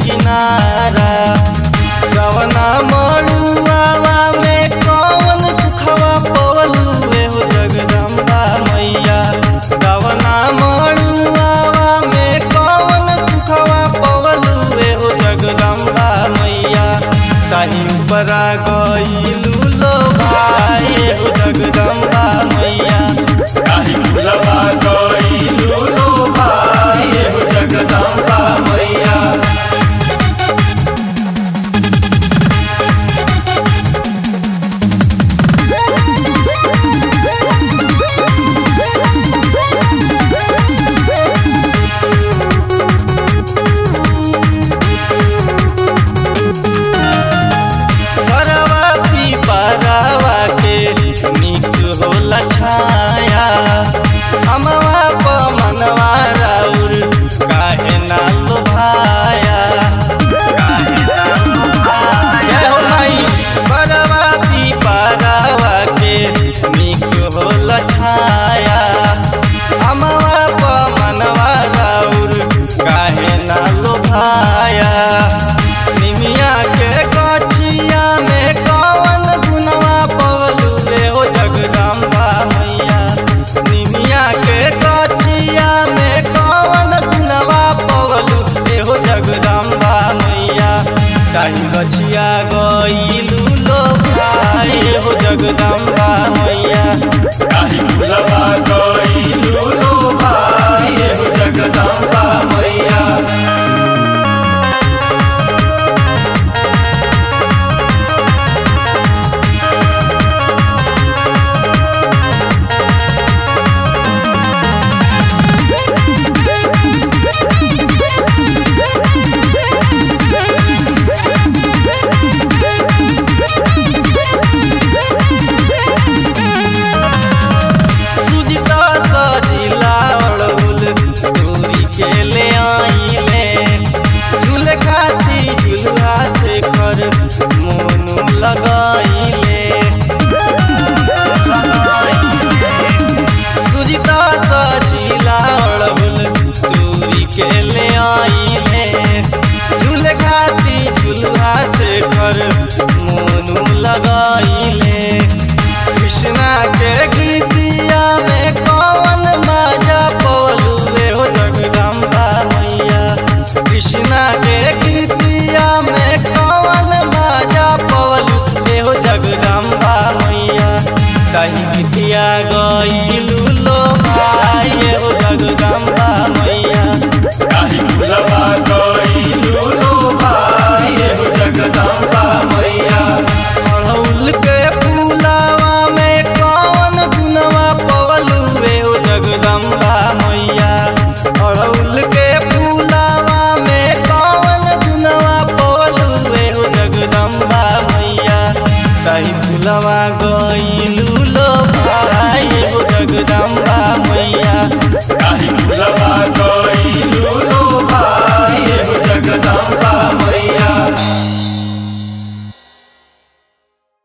किनारा कवना मड़ुआवा में कौन सुखवा पवलू हो जगदम्बा मैया कवना मड़ुआवा में कौन सुखवा पवलू हो जगदम्बा मैया ताही ऊपरा गईलू लो भाई हो जगदम्बा मैया काहे भुलवा गइलू लो भाई हो जगदम्बा मैया परवा पीपरावा के निक होला छाया हमवा पमनवा राउर काहे ना लोभाया काहे ना लोभाया हो माई परवा पीपरावा के निक होला छाया हमवा पमनवा राउर काहे ना लोभाया निमिया के कचिया में कौन गुनवा पवलू रे हो जगदम्बा मैया निमिया के कचिया में कौन गुनवा पवलू रे हो जगदम्बा मैया काहे गछिया गईलू लो भाई हो जगदम्बा मैया काहे भुलवा गइलू लो भाई हो जगदम्बा मैया सुजिता सजिला अड़उल दूरी के ले आइले झूल खाती झुलुआ से कर मोनू लगाइले सुजिता सजिला अड़उल दूरी के ले आइले झूल खाती झुलुआ से कर मोनू लगाइले कृष्णा के गीतिया में कौन मजा पवलू रे हो जगदम्बा मैया कृष्णा के गीतिया में कौन मजा पवलू रे हो जगदम्बा मैया कहीं गीतिया गईलू लो भाई हो जगदम्बा मैया काहे भुलवा गइलू लो भाई हो जगदम्बा मैया अड़हुल के फूलावा में कौन गुनवा पवलू रे हो जगदम्बा मैया अड़हुल के फूलावा में कौन गुनवा पवलू रे हो जगदम्बा मैया कहीं फूलवा गईलू लो भाई हो जगदम्बा मैया